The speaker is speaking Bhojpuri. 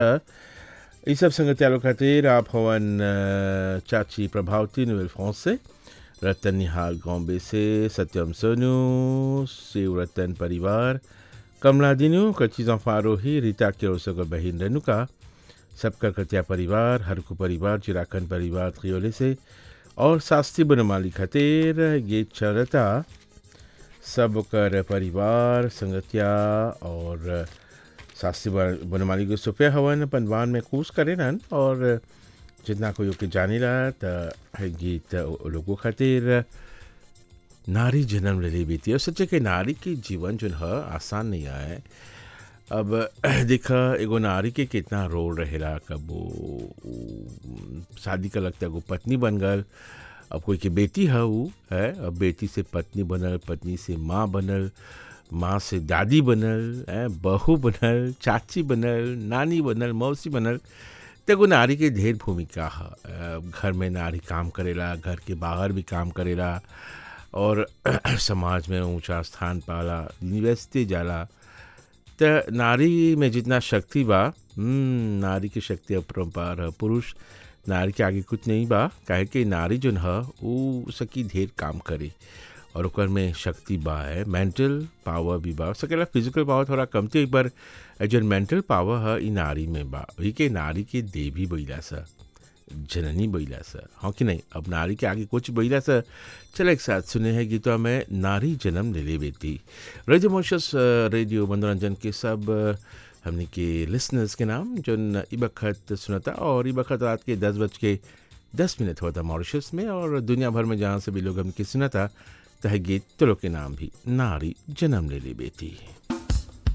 ई सब संगतियालो खातिर आप हवन अ, चाची प्रभावती नोवेल फ्रांस से रतन निहाल बॉम्बे से सत्यम सोनू शिव रतन परिवार कमला दिनू कच्ची आरोही रीता के बहिन रेणुका सबका कतिया परिवार हरकू परिवार चिराखन परिवार त्रियोले से और शास्त्री बनमाली खातिर गीत चलता सब कर परिवार संगतिया और शास्त्री बन- बनमाली के सुफे हवन पनवान में कूस करे नन और जितना कोई ओके जाने रहा त है गीत ओ लोगों खातिर नारी जन्म ले ली बीती और सच्चे के नारी के जीवन जो है आसान नहीं आए अब देखा एगो नारी के कितना रोल रहेला कब वो वो शादी का लगता है वो पत्नी बन गल अब कोई के बेटी है वो है अब बेटी से पत्नी बनल पत्नी से माँ बनल माँ से दादी बनल है बहू बनल चाची बनल नानी बनल मौसी बनल तो एगो नारी के ढेर भूमिका है अब घर में नारी काम करेला घर के बाहर भी काम करेला और समाज में ऊंचा स्थान पाला यूनिवर्सिटी जाला त नारी में जितना शक्ति बा हम्म, नारी की शक्ति अपरंपार है पुरुष नारी के आगे कुछ नहीं बा काहे कि नारी जोन है वो सकी ढेर काम करे और ओकर में शक्ति बा है मेंटल पावर भी बा सकेला फिजिकल पावर थोड़ा कमती है पर जोन मेंटल पावर है ई नारी में बा वही के नारी के देवी बैला सा जननी बैला सा हाँ कि नहीं अब नारी के आगे कुछ बैला सा चल एक साथ सुने हैं गीतों में नारी जन्म ले ले बेटी रेडियो मोशस रेडियो मनोरंजन के सब अ, हमने के लिसनर्स के नाम जो ई बखत सुनता और ई बखत रात के दस बज के दस मिनट होता मॉरिशस में और दुनिया भर में जहाँ से भी लोग हमके सुनता तह गीत तो लोग के नाम भी नारी जन्म ले ले बेटी